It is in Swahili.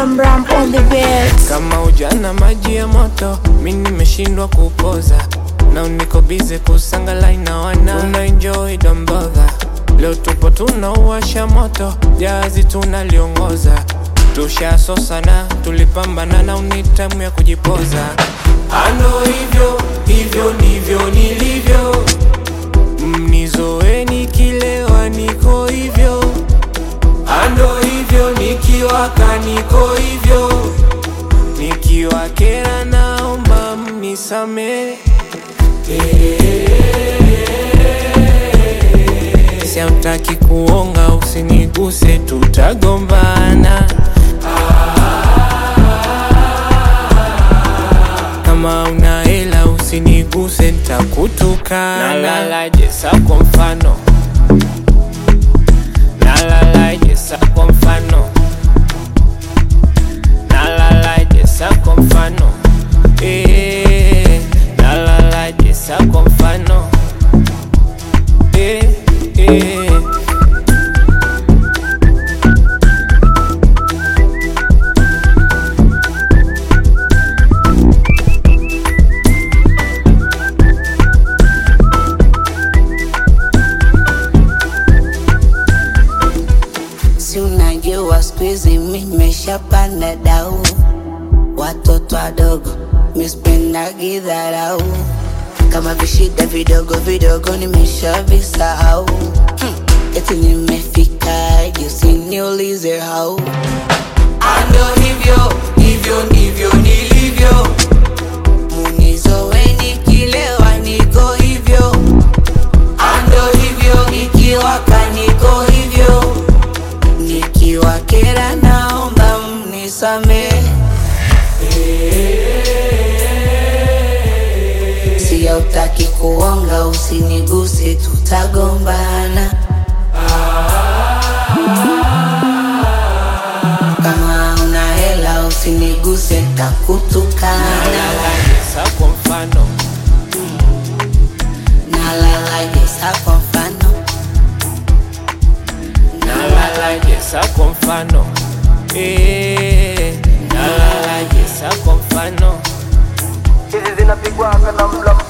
Ram Ram on the beats. kama ujana maji ya moto mi nimeshindwa kupoza na niko bize kusangalai na wana tuna enjoy dombodha leo tupo tunauwasha moto jazi tunaliongoza tushasosana tulipambana na unitamu ya kujipoza ando hivyo hivyo ndivyo nilivyo mnizoeni kilewa niko hivyo ando hivyo nikiwaka niko hivyo nikiwa kera naomba mnisamee siamtaki kuonga usiniguse tutagombana kama una hela usiniguse ntakutukana nalalaje sa kwa mfano nalalaje sa kwa mfano nalalaje sa kwa mfano eh, nalalaje sa kwa mfano eh, eh. Si unajua siku hizi mi nimeshapanda dau, watoto wadogo mispendagi dharau, kama vishida vidogo vidogo nimeshavisahau. Hmm, eti nimefika juu, usiniulize hau. Ando hivyo hivyo ndivyo nilivyo, munizoweni kilewa, niko hivyo. Ando hivyo nikiwaka, niko hivyo nikiwa kera naomba mnisame siya utaki kuonga usiniguse tutagombana kama una hela usiniguse takutukana nalalaje sa kwa mfano nalalaje sa kwa mfano nalalaje sa kwa mfano eh, nalalaje sa kwa mfano hizi zinapigwaga na mla